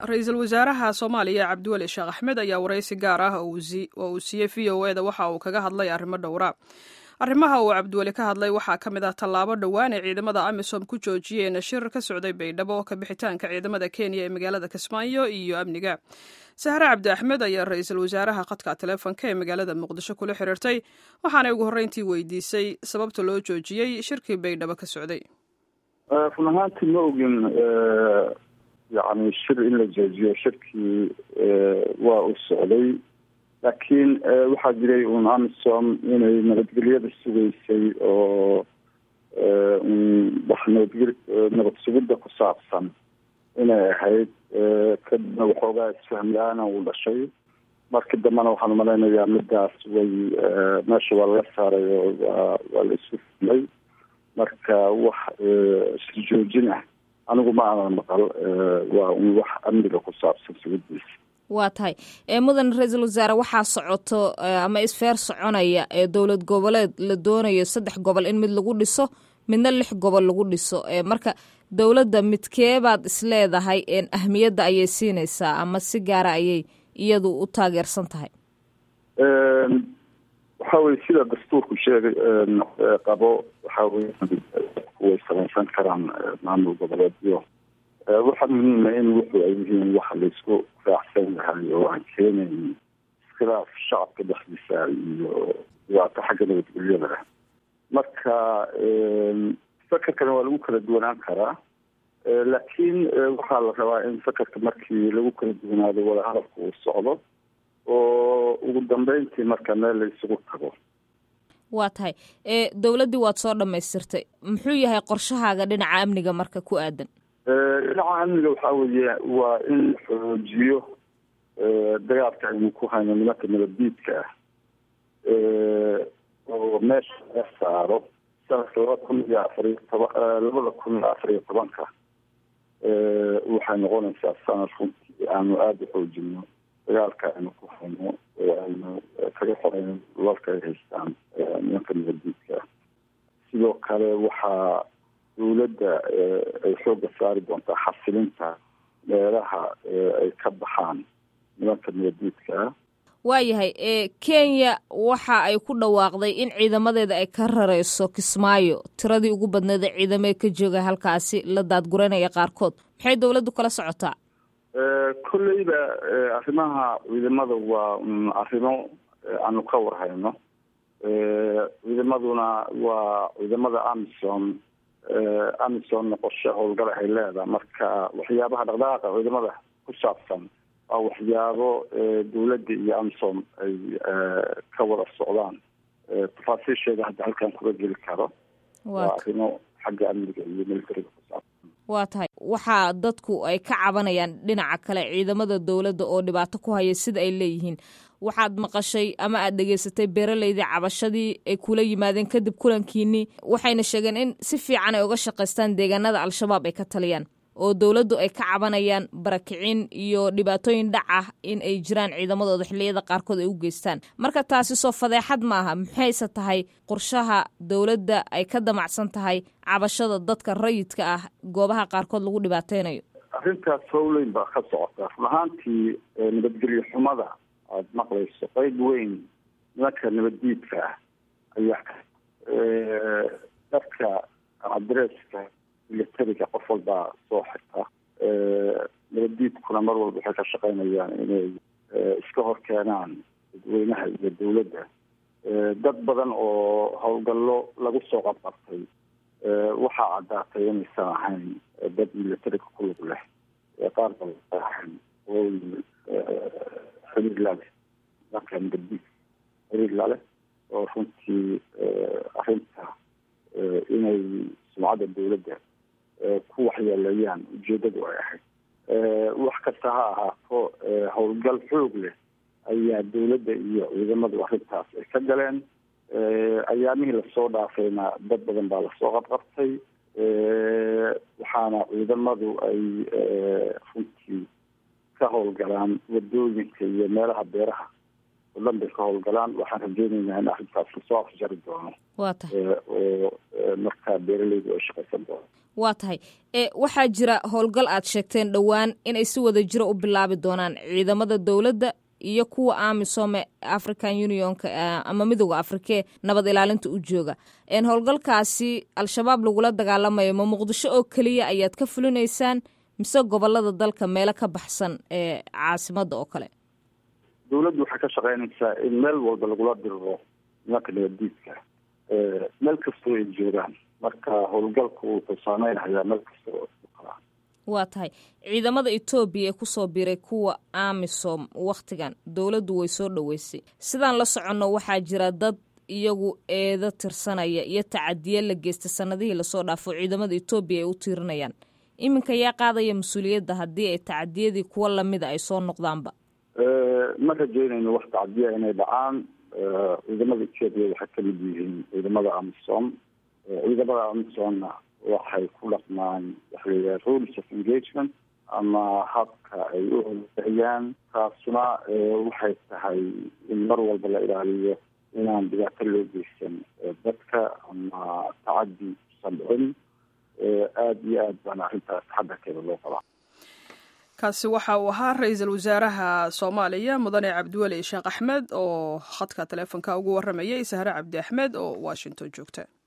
ra-iisul wasaaraha soomaaliya cabdiweli sheekh axmed ayaa waraysi gaar ah oo uu siiyey v o eda waxa uu kaga hadlay arrimo dhowra arrimaha uu cabdiweli ka hadlay waxaa ka mid ah tallaabo dhowaan ay ciidamada amisom ku joojiyeen shir ka socday baydhabo ka bixitaanka ciidamada kenya ee magaalada kismaayo iyo amniga sahre cabdi axmed ayaa ra-iisul wasaaraha khadka taleefonka ee magaalada muqdisho kula xiriirtay waxaanay ugu horreyntii weydiisay sababta loo joojiyey shirkii baydhabo ka socday run ahaantii ma ogin yani shir in la joojiyo shirkii waa uu socday laakiin waxaa jiray un amisom inay nabadgelyada sugaysay oo wax nabadgel nabad sugidda ku saabsan inay ahayd kadibna waxoogaa isfahm la-aana uu dhashay markii dambena waxaan umalaynayaa midaas way meesha waa laga saaray oo waa waa la isku fumay marka wax isjoojin ah anigu ma aanan maqal waa un wax amniga ku saabsan sugidiisa waa tahay mudan ra-iisul wasaare waxaa socoto ama isfeer soconaya ee dowlad goboleed la doonayo saddex gobol in mid lagu dhiso midna lix gobol lagu dhiso marka dowladda midkeebaad isleedahay ahmiyadda ayay siinaysaa ama si gaara ayay iyadu u taageersan tahay waxa weye sida dastuurku sheegay qabo waxa weye way samaysan karaan maamul goboleedyo waxaa muhiima in wuxuu ay yihiin wax laisku raacsan yahay oo aan keenayn iskhilaaf shacabka dhexdiisa iyo dhibaato xagga nabadgelyada ah marka fakerkana waa lagu kala duwanaan karaa laakiin waxaa la rabaa in fakerka markii lagu kala duwanaado wadahadalka uu socdo oo ugu dambeyntii marka meel la isugu tago waa tahay dowladdii waad soo dhamaystirtay muxuu yahay qorshahaaga dhinaca amniga marka ku aadan dhinaca amniga waxaa weeye waa in la xoojiyo dagaalka aynu ku hayno nimanka nabaddiidka ah oo meesha laga saaro sanadka laba kun iyo afariyo toban labada kun iyo afariyo tobanka waxay noqonaysaa sanad runtii aanu aada u xoojino dagaalka aynu ku hayno oo aynu kaga qorayno lalka ay haystaan nimanka nabaddiidka ah sidoo kale waxaa dowladda ay xoogga saari doontaa xasilinta meelaha ay ka baxaan nimanka nabaddiidka ah waayahay kenya waxa ay ku dhawaaqday in ciidamadeeda ay ka rareyso kismaayo tiradii ugu badneed ee ciidamee ka jooga halkaasi la daadguranaya qaarkood maxay dowladdu kala socotaa kolleyba arrimaha ciidamada waa arrimo aanu ka warhayno ciidamaduna waa ciidamada amisom amisomna qorshe howlgal ay leedahay marka waxyaabaha dhaqdhaqaaqa ciidamada ku saabsan waa waxyaabo dowladda iyo amisom ay ka wada socdaan tafaasiisheeda hadda halkan kuga geli karo waa arrimo xagga amniga iyo militariga ku saabsan waa tahay waxaa dadku ay ka cabanayaan dhinaca kale ciidamada dowladda oo dhibaato ku haya sida ay leeyihiin waxaad maqashay ama aad dhegaysatay beeraleydii cabashadii ay kula yimaadeen kadib kulankiinii waxayna sheegeen in si fiican ay uga shaqaystaan deegaanada al-shabaab ay ka taliyaan oo dowladdu ay ka cabanayaan barakicin iyo dhibaatooyin dhac ah in ay jiraan ciidamadooda xilliyada qaarkood ay u geystaan marka taasi soo fadeexad maaha maxayse tahay qorshaha dowladda ay ka damacsan tahay cabashada dadka rayidka ah goobaha qaarkood lagu dhibaateynayo arrintaas howleyn baa ka socota run ahaantii nabadgelyo xumada aada maqlayso qeyb weyn nimanka nabaddiidka ah ayaa dadka adresska militariga qof walbaa soo xirta nabaddiidkuna mar walba waxay ka shaqeynayaan inay iska hor keenaan dadweynaha iyo dowladda dad badan oo howlgallo lagu soo qabqabtay waxaa caddaatay inaysan ahayn dad militariga ku lug leh qaar badan ahayn xiriir laleh marka nabaddiid xiriir laleh oo runtii arrinta inay sumcadda dowladda ku waxyeeleeyaan ujeedadu ay ahayd wax kasta ha ahaato howlgal xoog leh ayaa dowladda iyo ciidamadu arrintaas ay ka galeen ayaamihii lasoo dhaafayna dad badan baa lasoo qabqabtay waxaana ciidamadu ay runtii ka howlgalaan wadooyinka iyo meelaha beeraha badan bay ka howlgalaan waxaan rajeynaynaa in arrintaas lasoo afjari doono waa tahay oo markaa beeraleydu ay shaqaysan doono waa tahay e waxaa jira howlgal aad sheegteen dhowaan inay si wada jiro u bilaabi doonaan ciidamada dowladda iyo kuwa amisome african unionka ama midooda afrikee nabad ilaalinta u jooga howlgalkaasi al-shabaab lagula dagaalamayo ma muqdisho oo keliya ayaad ka fulinaysaan mise gobolada dalka meelo ka baxsan ee caasimada oo kale dowladdu waxay ka shaqeynaysaa in meel walba lagula diriro nimanka nabaddiidka meel kastoo ay joogaan marka howlgalku wuxuu saameynayaa meel kasta oo kala waa tahay ciidamada etoobiya ee kusoo biray kuwa amisom wakhtigan dowladdu way soo dhoweysay sidaan la soconno waxaa jira dad iyagu eedo tirsanaya iyo tacadiye la geystay sanadihii lasoo dhaafo ciidamada etoobiya ay u tiirinayaan iminka yaa qaadaya mas-uuliyadda haddii ay tacadiyadii kuwa lamida ay soo noqdaanba ma rajeynayno wax tacdiya inay dhacaan ciidamada etoobiya waxay kamid yihiin ciidamada amisom ciidamada amisomna waxay ku dhaqmaan waxalayidhaha rules of engagement ama habka ay u hogayaan taasuna waxay tahay in mar walba la ilaaliyo inaan dhibaato loo geysan dadka ama tacadi usan dhicin aada iyo aad baana arrintaas taxadarkeeda loo qabaa kaasi waxa uu ahaa ra-iisul wasaaraha soomaaliya mudane cabdiweli sheekh axmed oo khadka taleefonka ugu waramayay sahre cabdi axmed oo washington joogta